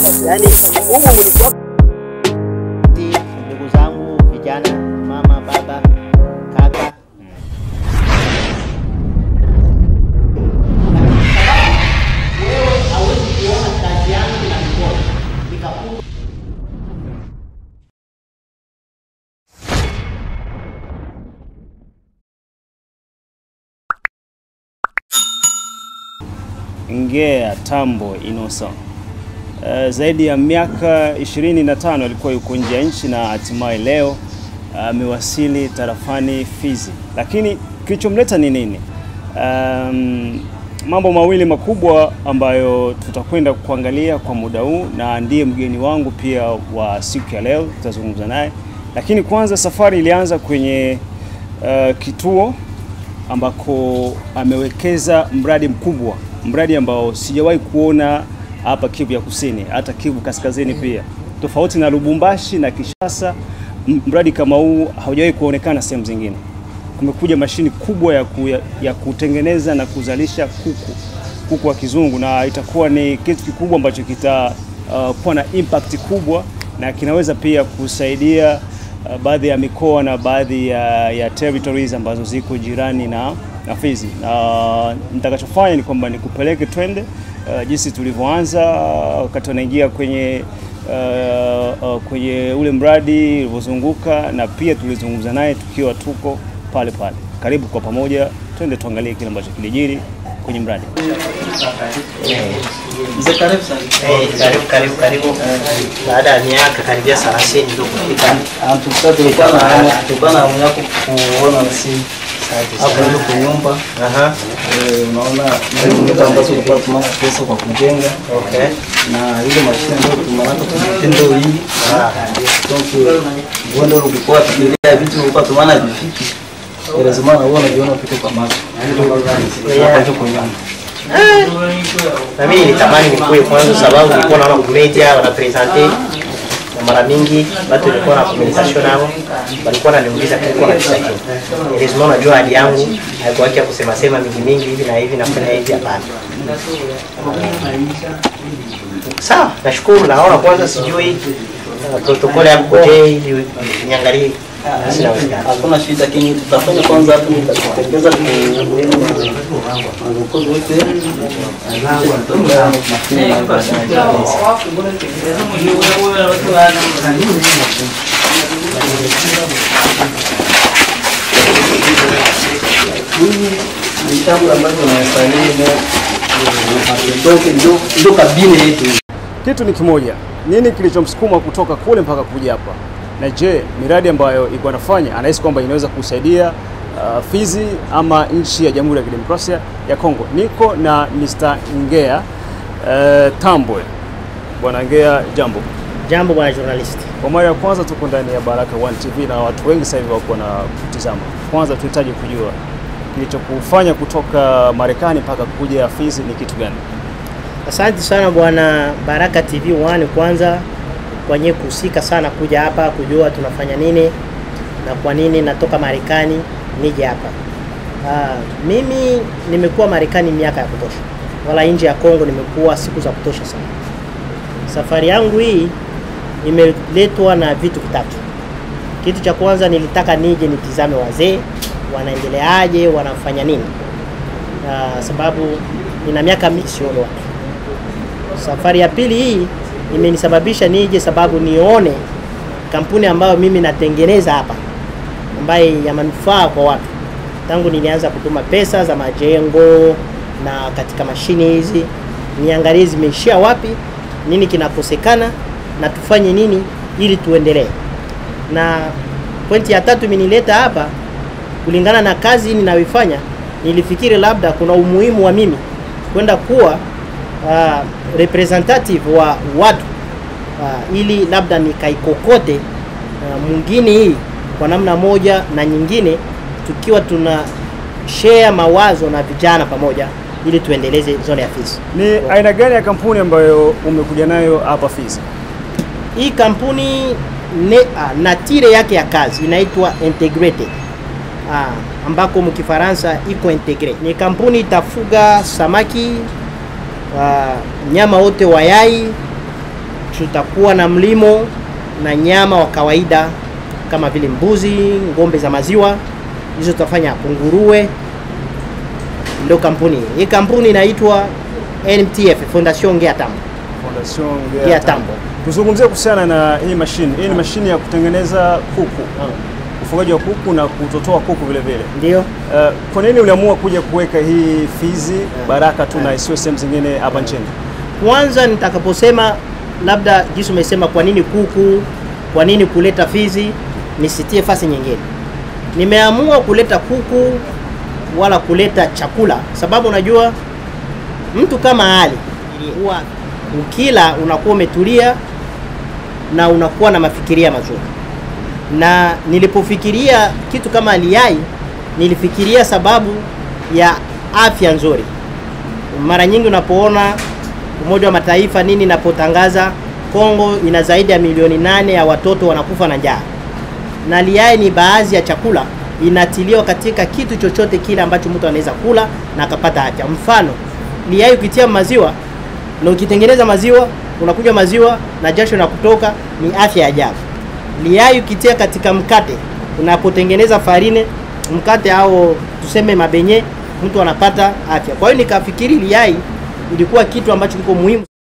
Yaani humu mlikuwa ndugu zangu vijana, mama, baba, kaka wewe hauwezi kuona kazi yangu na mikono nikakupa Ngea Tambo Innocent. Uh, zaidi ya miaka 25 alikuwa yuko nje ya nchi na hatimaye leo amewasili tarafani Fizi. Lakini kilichomleta ni nini? Um, mambo mawili makubwa ambayo tutakwenda kuangalia kwa muda huu, na ndiye mgeni wangu pia wa siku ya leo, tutazungumza naye. Lakini kwanza, safari ilianza kwenye uh, kituo ambako amewekeza mradi mkubwa, mradi ambao sijawahi kuona hapa Kivu ya Kusini, hata Kivu Kaskazini pia, tofauti na Lubumbashi na Kishasa. m- Mradi kama huu haujawahi kuonekana sehemu zingine. Kumekuja mashini kubwa ya, ku, ya, ya kutengeneza na kuzalisha kuku kuku wa kizungu, na itakuwa ni kitu kikubwa ambacho kitakuwa uh, na impact kubwa na kinaweza pia kusaidia uh, baadhi ya mikoa na baadhi ya, ya territories ambazo ziko jirani na, na Fizi. Na nitakachofanya ni kwamba nikupeleke twende uh, jinsi tulivyoanza uh, wakati wanaingia kwenye uh, uh, kwenye ule mradi ulivyozunguka, na pia tulizungumza naye tukiwa tuko pale pale. Karibu kwa pamoja, twende tuangalie kile ambacho kilijiri kwenye mradi. Mzee karibu sana. Eh, karibu karibu karibu. Baada ya miaka karibia 30 ndio kufika. Ah, tulikuwa tulikuwa na hamu tulikuwa na hamu yako kuona si hapo ndio kwa nyumba. Aha. Eh, unaona ndio nyumba ambazo tulikuwa tunapata pesa kwa kujenga Okay. na ile mashine ndio tumeanza kutendo hii. Ah. Donc wewe ndio ulikuwa tukilia vitu ulikuwa tumaana vifiki. Lazima na wewe unajiona kitu kwa macho. Hapa ndio kwa nyumba. Na mimi nilitamani nikuwe kwanza sababu nilikuwa naona kumedia wanapresente na mara mingi watu nilikuwa na communication nao walikuwa wananiuliza kulikuwa na kisa kitu. Lazima unajua hali yangu haikuwa ya kusema sema mingi mingi hivi na hivi nafanya hivi hapana. Sawa, nashukuru naona kwanza sijui uh, protokoli ya koje ili niangalie sina wasiwasi. Hakuna shida lakini tutafanya kwanza hapo nitakupongeza kwa mkozi wote. Hii ni jambo ambalo tunastahili ndio ndio kabine yetu. Kitu ni kimoja, nini kilichomsukuma kutoka kule mpaka kuja hapa? Na je, miradi ambayo iko anafanya anahisi kwamba inaweza kusaidia uh, Fizi ama nchi ya Jamhuri ya Kidemokrasia ya Kongo? Niko na Mr. Ngea uh, Tambwe. Bwana Ngea, jambo. Jambo bwana journalist. Kwa mara ya kwanza tuko ndani ya Baraka One TV na watu wengi sasa hivi wako na kutizama. Kwanza tunahitaji kujua kilichokufanya kutoka Marekani mpaka kuja Fizi ni kitu gani? Asante sana bwana Baraka TV 1 kwanza kwenye kuhusika sana kuja hapa kujua tunafanya nini na kwa nini natoka Marekani nije hapa. Ah, mimi nimekuwa Marekani miaka ya kutosha, wala nje ya Kongo nimekuwa siku za kutosha sana. Safari yangu hii imeletwa na vitu vitatu. Kitu cha kwanza nilitaka nije nitizame wazee wanaendeleaje, wanafanya nini, Ah, sababu nina miaka mingi sioni watu Safari ya pili hii imenisababisha nije sababu nione kampuni ambayo mimi natengeneza hapa ambaye ya manufaa kwa watu. Tangu nilianza kutuma pesa za majengo na katika mashine hizi, niangalie zimeishia wapi, nini kinakosekana na tufanye nini ili tuendelee. Na pointi ya tatu imenileta hapa kulingana na kazi ninayoifanya, nilifikiri labda kuna umuhimu wa mimi kwenda kuwa uh, representative wa watu uh, ili labda nikaikokote uh, mwingine hii kwa namna moja na nyingine, tukiwa tuna share mawazo na vijana pamoja, ili tuendeleze zone ya Fizi. Ni aina gani ya kampuni ambayo umekuja nayo hapa Fizi? Hii kampuni ne, uh, natire yake ya kazi inaitwa integrated ah, ambako mkifaransa iko integre. Ni kampuni itafuga samaki uh, nyama wote wa yai tutakuwa na mlimo na nyama wa kawaida kama vile mbuzi, ng'ombe za maziwa, hizo tutafanya hapo, nguruwe. Ndio kampuni hii. Hii kampuni inaitwa NTF, Fondation Ngea Tambo. Fondation Ngea Ngea Tambo. Tuzungumzie kuhusiana na hii mashine. Hii ni mashine ya kutengeneza kuku, ufugaji wa kuku na kutotoa kuku vile vile. Ndio. Uh, kwa nini uliamua kuja kuweka hii Fizi Baraka tu na isiwe sehemu zingine hapa nchini? Kwanza nitakaposema labda jinsi umesema, kwa nini kuku, kwa nini kuleta Fizi, nisitie fasi nyingine. Nimeamua kuleta kuku wala kuleta chakula, sababu unajua mtu kama Ali huwa ukila unakuwa umetulia na unakuwa na mafikiria mazuri, na nilipofikiria kitu kama aliyai, nilifikiria sababu ya afya nzuri. Mara nyingi unapoona Umoja wa Mataifa nini inapotangaza Kongo ina zaidi ya milioni nane ya watoto wanakufa na njaa, na liai ni baadhi ya chakula inatiliwa katika kitu chochote kile ambacho mtu anaweza kula na akapata afya. Mfano, liai ukitia maziwa na ukitengeneza maziwa unakunywa maziwa na jasho na kutoka, ni afya ya ajabu. Liai ukitia katika mkate, unapotengeneza farine mkate au tuseme mabenye, mtu anapata afya. Kwa hiyo nikafikiri liai ilikuwa kitu ambacho kiko muhimu.